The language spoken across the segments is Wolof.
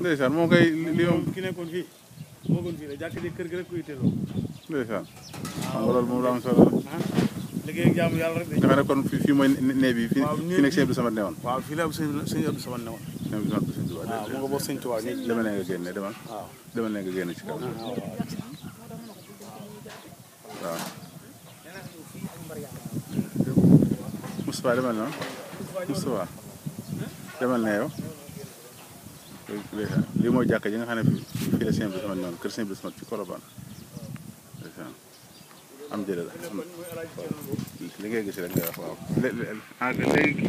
ndeysaan moom kay li moom ki nekkoon fii moo gën fii la jàkk ji kër gi rek ko itteeloo ndeysaan xam nga loolu moom la am solo la ah liggéey ak jaamu yàlla rek de nga xam ne kon fii fii mooy nee bi fii Waaw, fii nekk sëñ Abdou Samad ne woon waaw fii la sëñ sëñ Abdou Samad ne woon sëñ Abdou Samad bu sëñ Tuubaa waaw mu nga bokk sëñ Tuubaa nii demal ne nga génne demal waaw demal ne nga génne ci kaw waaw Moustapha demal na Moustapha demal ne yow ndeysaan lii mooy jàkka ji nga xam ne fii fii la sëñ Abdou Samad ne woon kër sëñ Abdou Samad ci Colobane ndeysaan am jële la am li ngay gis rek nga wax waaw lé- lé- ah léegi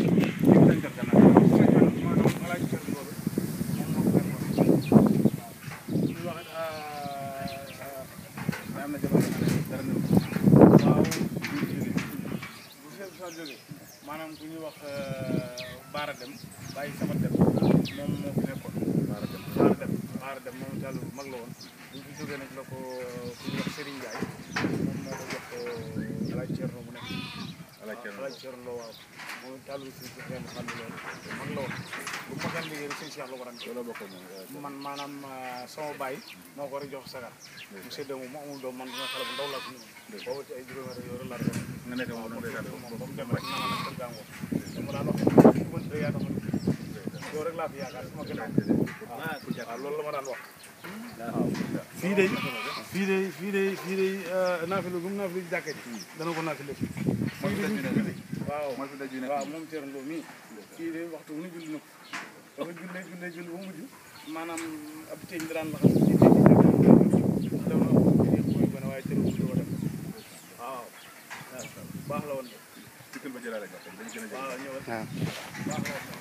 maanaam ku ñuy wax Baara Dem bàyyi sama dem moom moo fi nekkoon Baara Dem Baara Dem Baara Dem moom tàll bu mag la woon bu fi jógee nag la ko ku ñuy wax Serigne Ndiaye moom moo ko jox Alaaj Cerno mu nekk Alaaj Cerno Lo waaw moom tàll bi si xeen xam ne loolu mag la woon bu ma kan liggéey rek sëñ Cheikh la ko daan loolu bokk moom man maanaam sama baay moo ko war a jox sagar mu séddee moom mu amul doom man dina xale bu ndaw laa ko ñëw boobu ci ay juróomi at yooyu laa doon nga nekk moom moom ndeysaan ba mu dem rek na ma nag kër gàngoo dama daan wax ne ku bënt rek yaa tax ma dugg yow rek laa fi yaakaar sama gën a waaw loolu la ma daan wax fii de fii de fii de fii de naafila gum naafila jàkka ji dana ko naafila fii fii de fii de waaw mooy fi daj yu nekk waaw moom Thierno Lo mii kii de waxtu wu ñu julli na ko dafa jullee jullee julli ba mujj maanaam ab teeñ da daan laxas ci teeñ bi dem na ko ci mooy gone waaye Thierno Lo dem waaw baax la woon de dikkal ba jëlaale gàttal dañu gën a jël waaw ñëwal waaw baax la woon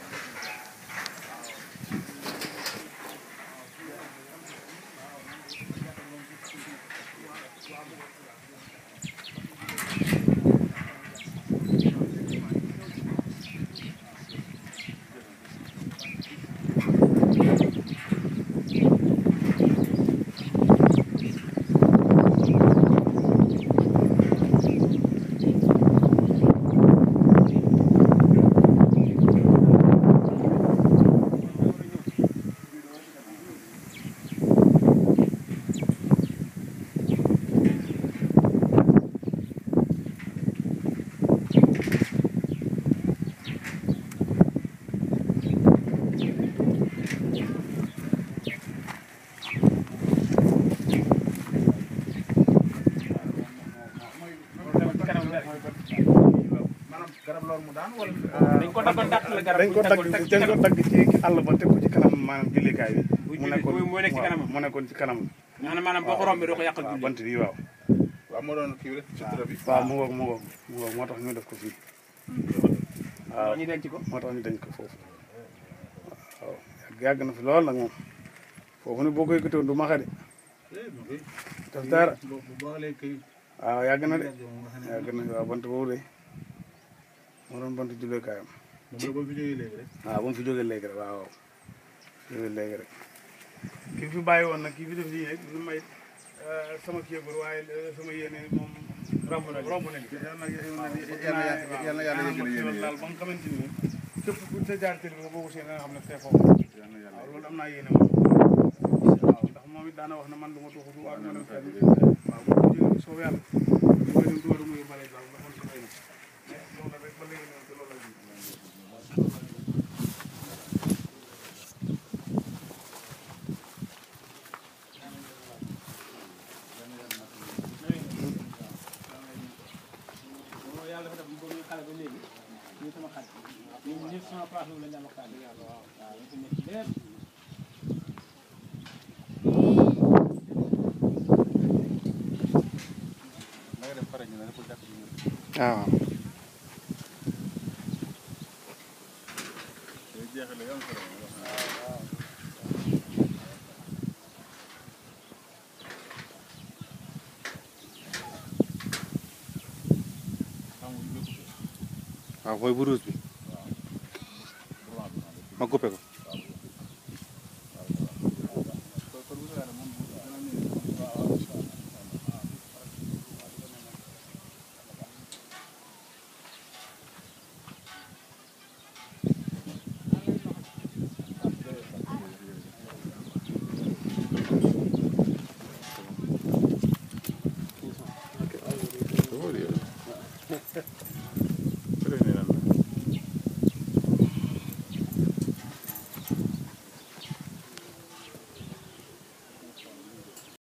maanaam garab loolu mu daan wala dañ ko daggoon dàq la garab dañ ko dagg dañ ko dagg ci àll ba teg ko ci kanam maanaam jullikaay bi Bu mu julli- nekkoon mu- mu nekk ci waaw, kanamam. mu nekkoon ci kanam nga xam ne maanaam boo ko rombee doo ko yàqal waaw julli bant bi waaw waaw moo doon kii rek sutura bi waaw mu ngoog mu ngoog mu ngoog moo tax ñu def ko fii waaw ñu denc ko moo tax ñu dañ ko foofu waaw yàgg yàgg na fi lool nag moom foofu ne boo koy gëtoon du maxa de def dara waaw yàgg na de yàgg na waaw bant boobu de moo doon bant julleekaayam waaw ba mu fi jógee léegi rek waaw waaw jógee léegi rek ki fi bàyyi woon nag kii fi def lii rek lu may sama kii yëgul waaye sama yéene moom romb na romb na yàlla na yàlla na yàlla yëgale yéene yi. daal ba nga xamante ni képp ku sa jaar télé bi nga boobu seen nga xam ne tey foofu waaw loolu am naa yéene moom waaw ndax moom it daana wax ne man du ma tuxu waaw ma dem fenn waaw bu ko jógee soo yàlla du ma dem duwaru muy bale daal nga xam si xëy na mais loolu rek ba léegi noonu te loolu la ji yàlla dafa def mu bëgg xale ba léegi ñu sama xarit ñun ñëpp sama place boobu lañ daan waxtaan waaw waaw ñu ko nekk lépp da nga dem pare ñu ne pour jàkk ji ñu waaw day jeexale yu am solo wax na waaw mooy bu rouge bi ma coupé ko